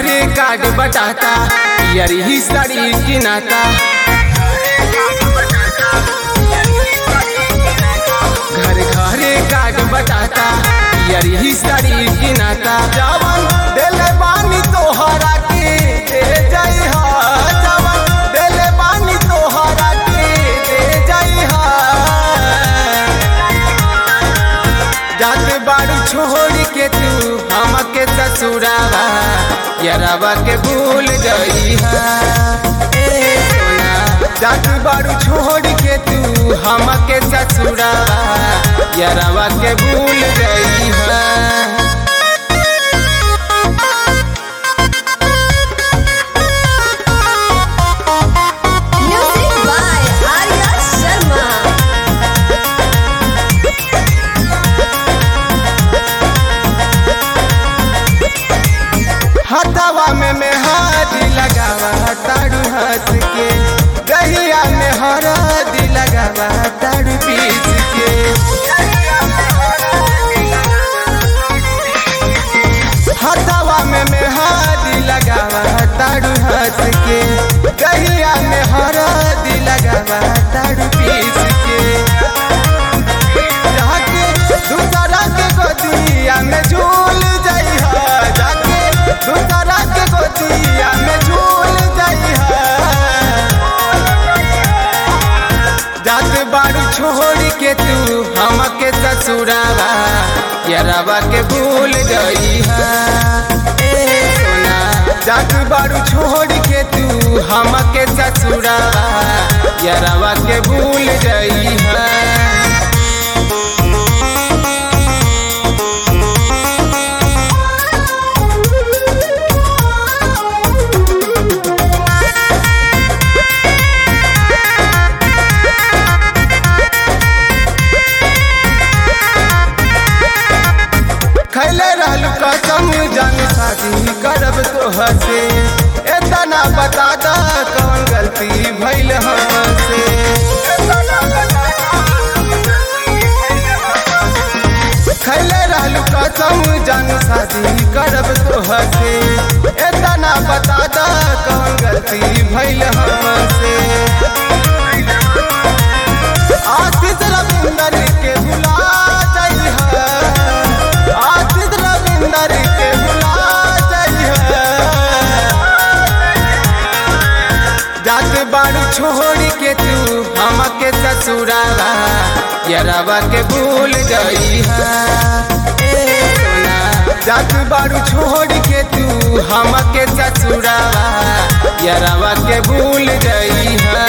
घरे कार्ड बटाता यारी ही साड़ी किनाता घर घरे कार्ड बटाता यारी ही साड़ी किनाता जवन देले बानी तोहरा के दे जाई हा जवन देले बानी तोहरा के दे जाई हा जात बाड़ू छोड़ के तू हमके ससुरावा यरावा के भूल गई ए सोना जात बाड़ू छोड़ के तू हमके ससुरावा यरावा के भूल गई है Music by Arya Sharma. हथवा में मेहदी लगावा तारू हंस के दहिया में हरदी लगावा तारू पीस के हथवा में मेहदी लगावा तारू हंस के दहिया में हरदी लगावा तारू पीस के जाके दूसरा के गोदिया में झूल जाई हा जाके दूसरा के गोदिया में झूल जाई हा जात बाड़ू छोड़ के तू हमके ससुरावा यरावा के भूल गई हा ए सोना जात बाड़ू छोड़ के तू हमके ससुरावा यरावा के भूल गई हा खैले रहलू कसम जान शादी करब तोहर से एतना बता दा कौन गलती भइल हमसे खैले रहलू कसम जान शादी करब तोहर से एतना बता दा कौन गलती भइल हमसे आशीष रविंदर के भुला जाइ आशीष रविंदर के भुला जाइ जात बाड़ू छोड़ के तू हमके ससुरावा यरावा के भूल गई हा ए सोना जात बाड़ू छोड़ के तू हमके ससुरावा यरावा के भूल गई हा